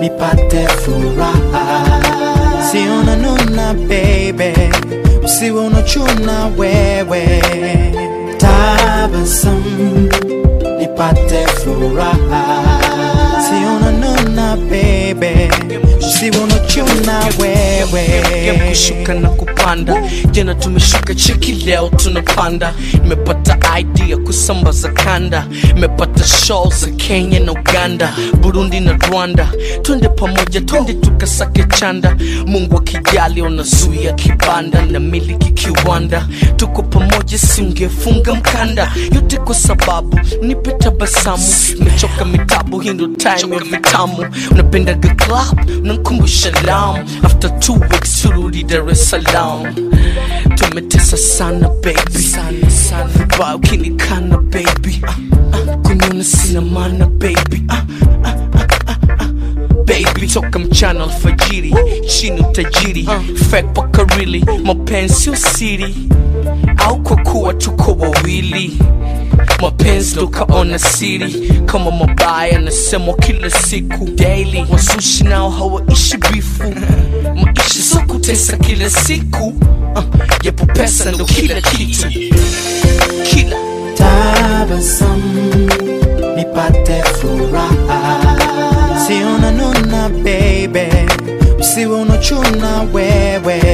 nipate furaha. Si unanuna baby, usiwe unachuna wewe. Tabasamu nipate furaha. Si unanuna baby, usiwe unachuna wewe. Game kushuka na kupanda jana tumeshuka cheki leo tunapanda nimepata idea kusambaza kanda nimepata show za kenya na uganda burundi na rwanda twende pamoja twende tukasake chanda mungu akijali unazuia kibanda na miliki kiwanda tuko pamoja singefunga mkanda yote kwa sababu nipe tabasamu nimechoka mitabu hii ndo time ya vitamu unapendaga club unankumbusha lam after two weeks turudi dar es salaam tumetesa sana baby sana sana vibaya ukinikana baby ah, ah, kuniona sina maana baby ah, ah, ah, ah, ah. baby toka mchana alfajiri chini utajiri fake paka really mapenzi sio siri au kwa kuwa tuko wawili mapenzi ndo kaona siri kama mabaya nasemwa kila siku daily wasushi nao hawaishi bifu maisha so kutesa kila siku uh, yapo pesa ndo kila kitu kila tabasamu nipate furaha si unanuna baby usiwe unachuna wewe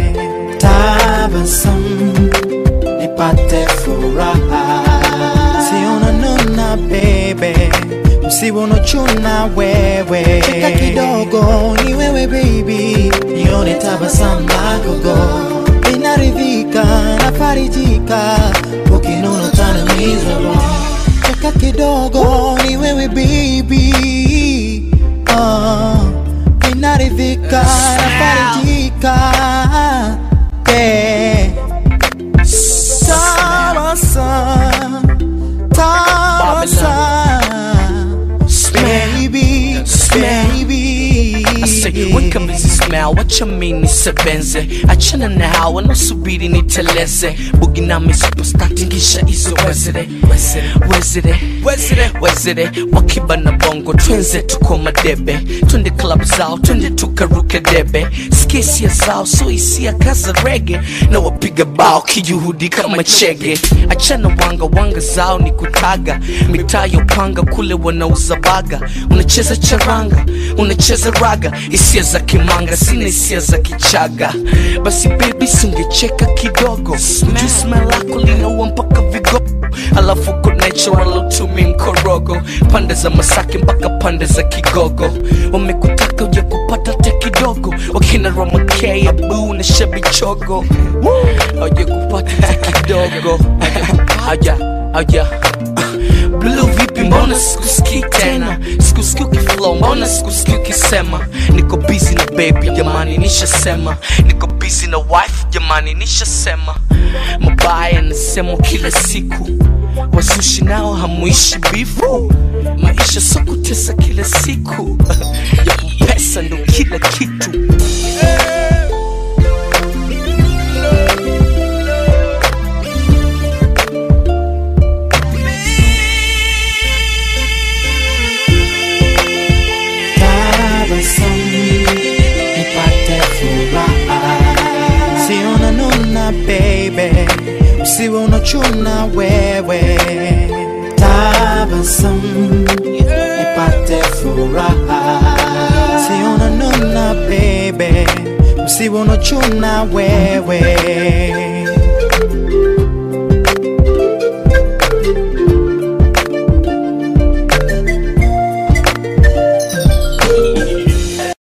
tabasamu nipate furaha si unanuna baby usiwe unachuna wewe cheka kidogo ni wewe baby nione tabasamu lakogo inaridhika nafarijika ukinuna tana miserable cheka kidogo ni wewe baby uh, inaridhika nafarijika yeah. Tabasamu, tabasamu, baby, baby. I say, weka mbizi smell, wacha mini sebenze achana na hawa wanaosubiri niteleze bugi nami superstar tingisha hizo wezere wezere wezere wezere wakiba na bongo twenze tuko madebe twende club zao twende tukaruke debe skisia zao so hisia kaza rege na wapiga bao kijuhudi kama chege achana wanga wanga zao ni kutaga mitaa ya upanga kule wanauza baga unacheza charanga unacheza raga hisia za kimanga sina hisia za kichaga basi bebi singecheka kidogo ujui smell lako linaua mpaka vigogo alafu uko natural utumi mkorogo pande za masaki mpaka pande za kigogo wamekutaka uja kupata te kidogo wakina romakea buu na shabichogo auja kupata te kidogo aja aja Blue vipi mbona sikusikii tena sikusikii ukiflow mbona sikusikii ukisema niko busy na baby jamani nishasema niko busy na wife jamani nishasema mabaya nasemwa kila siku wazushi nao hamuishi bifu maisha so kutesa kila siku yapo pesa ndo kila kitu tabasamu nipate furaha si unanuna baby usiwe unachuna wewe tabasamu nipate furaha si unanuna baby usiwe unachuna wewe